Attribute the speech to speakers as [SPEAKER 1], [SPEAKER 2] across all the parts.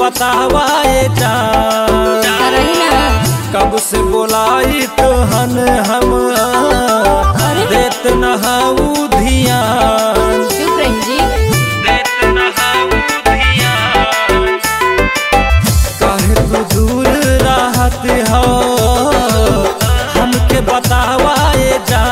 [SPEAKER 1] बतावाए जा
[SPEAKER 2] रही ना
[SPEAKER 1] कब से बोलाई तहन हम देत नहाऊ धियान
[SPEAKER 2] चुप रही जी
[SPEAKER 1] देत नहाऊ धियान काहे तू दूर रहत हो हमके बतावाए जा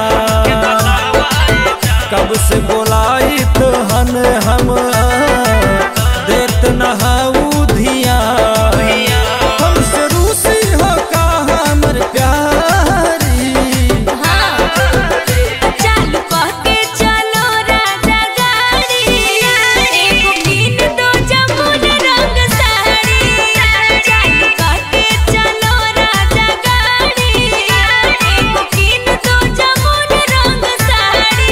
[SPEAKER 1] कब से बोलाई तहन हम देत नहाऊ धियान हमसे रूसी हो का हमर प्यारी
[SPEAKER 2] हाँ चालू कह के चलो राजा गाड़ी एगो कीन दो जमुन रंग साड़ी चालू कह के चलो राजा गाड़ी एगो कीन दो जमुन रंग साड़ी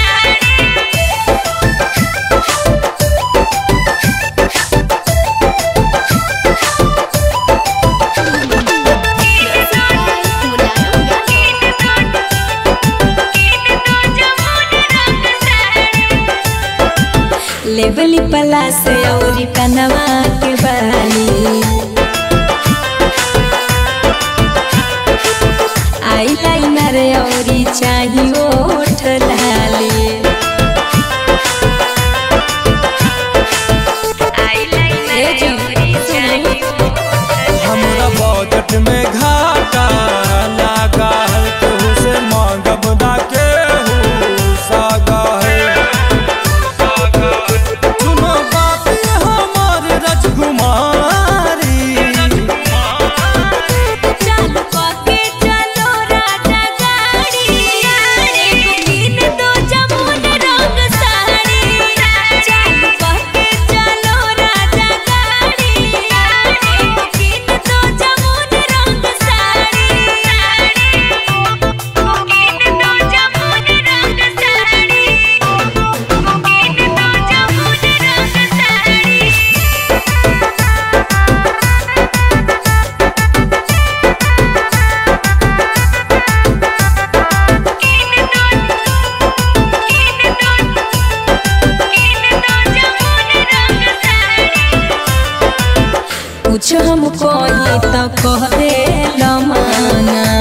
[SPEAKER 2] लेबली पला से औरी कनवा के बाली आई लाइनर औरी चाही ओठ लाली ए जी, सुनो।
[SPEAKER 1] हमरा बजट में घाटा लागा है केहू से मांगब ना केहू सागा है सुनो बात हमार राजकुमारी
[SPEAKER 2] चालू कह के चलो राजा गाड़ी एगो कीन दो जमुन रंग साड़ी चालू कह के चलो राजा गाड़ी एगो कीन दो जमुन रंग साड़ी कीन दो जमुन रंग साड़ी कीन दो जमुन रंग साड़ी कुछ हम कही तो कह दे लमाना